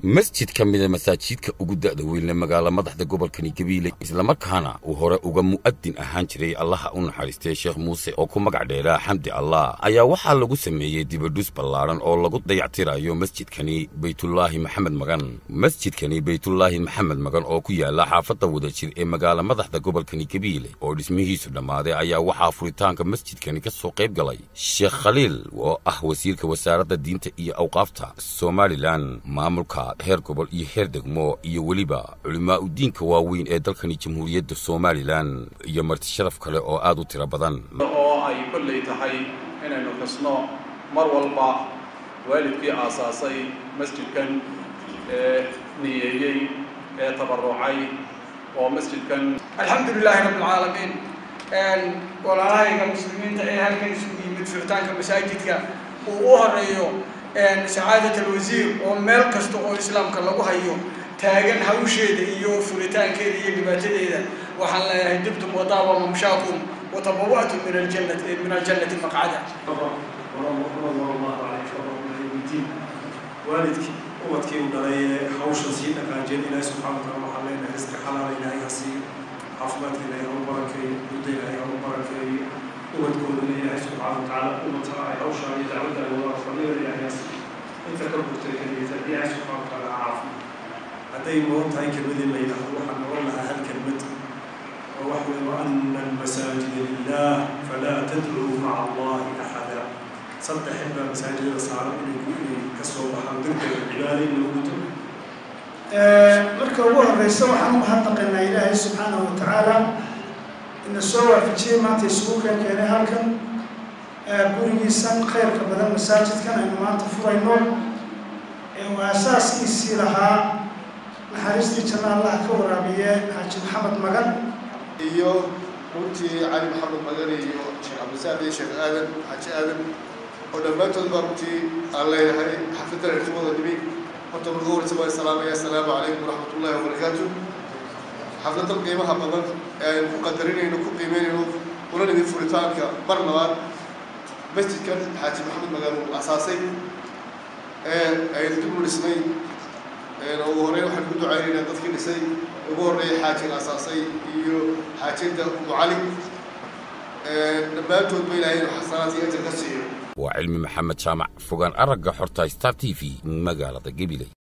masjid ka mida masaajidka ugu da'da weynle magaala madaxda gobolkani gabiile islamarkaana uu hore uga mu'adin ahaan jiray allaha u naxariistay sheekh muuse oo ku magac dheeraa xamdi allah ayaa waxaa lagu sameeyey dibadhus ballaadhan oo lagu dayactirayo masjidkani baytullaahi maxamed magan masjidkani baytullaahi maxamed magan oo ku yaala xaafadda wadajir ee magaala madaxda gobolkani gabiile oo dhismihiisu dhammaaday ayaa waxaa furitaanka masjidkani ka soo qayb galay sheekh khaliil oo ah wasiirka wasaaradda diinta iyo awqaafta somalilan maamulka heer gobol iyo heer degmo iyo weliba culimaa u diinka waaweyn ee dalkani jamhuuriyadda somalilan iyo marti sharaf kale oo aad u tiro badan oo ay kollay tahay inaynu xusno mar walba waalidkii aasaasay masjidkan ee niyeeyey ee tabarucay oo masjidkan alxamdu lilaahi rabbi alcaalamiin walaalahayga muslimiinta ee halkan isugu yimid furitaanka masaajidka uu u horeeyo sacaadat alwasiir oo meel kasta oo islaamka lagu hayo taagan hawsheeda iyo furitaankeeda iyo dhibaatadeeda waxaan leeyahay dibtum wadaaba mamshaakum watabawa'tum min aljannati min aljannati maqcada waalidkii ubadkii u dhalay ee hawshan sii dhaqaajeen ilaahi subxana wataala waxaan leenahay risqi xalaala ilaahay ha siiyo caafimaadka ilaahay ha u barakeeyo mudda ilaahay ha u barakeeyo ubadkoodana ilaahay subxaana watacaala umadka ay hawshaan iyo dacwadda ay wadaan fadliga ilaahay ha siiyo inta ka burtay keliyata ilaahay subxana watacaala ha caafiyo hadday mudan tahay kelmadii la yidhaahdo waxaan noqon lahaa hal kelmad oo wax weeye wa ana almasaajida lilah falaa tadcuu maca allahi axada saddex xibaa masaajidada saaran inay inay ka soo baxaan degdega cibaada in lagu guto marka ugu horeysa waxaan u mahadnaqaynaa ilaahay subxaanahu watacaala ina soo waafajiyey maanta isugu keen keenay halkan gurigiisan khayrka badan masaajidkan aynu maanta furayno uu aasaaskiisii lahaa naxariistii janna allaha ka waraabiye xaaji maxamed magan iyo runtii cali maxamed magan iyo sheekh cabdisaad iyo sheekh aadan xaaji aadan oo dhammaantood baa runtii aan leeyahay xafiddan irtimada dhimi horta marka horeysa waa salaamaya assalaamu calaykum waraxmat ullahi wabarakaatu xafladan qiimaha badan ee aynu ku qadarinayno ku qiimeynayno una nimid furitaanka mar labaad masjidkan xaaji maxamed magan uu asaasay ee aynu dib u dhisnay ugu horeyn waxaan ku ducaynaynaa dadkii dhisay ugu horreeya xaajiga asaasay iyo xaajinta mucali dhammaantoodba ilaahay inuu xasanaad iyo ajar ka siiyo waa cilmi maxamed jaamac fogaan aragga xorta star t v magaalada gabiley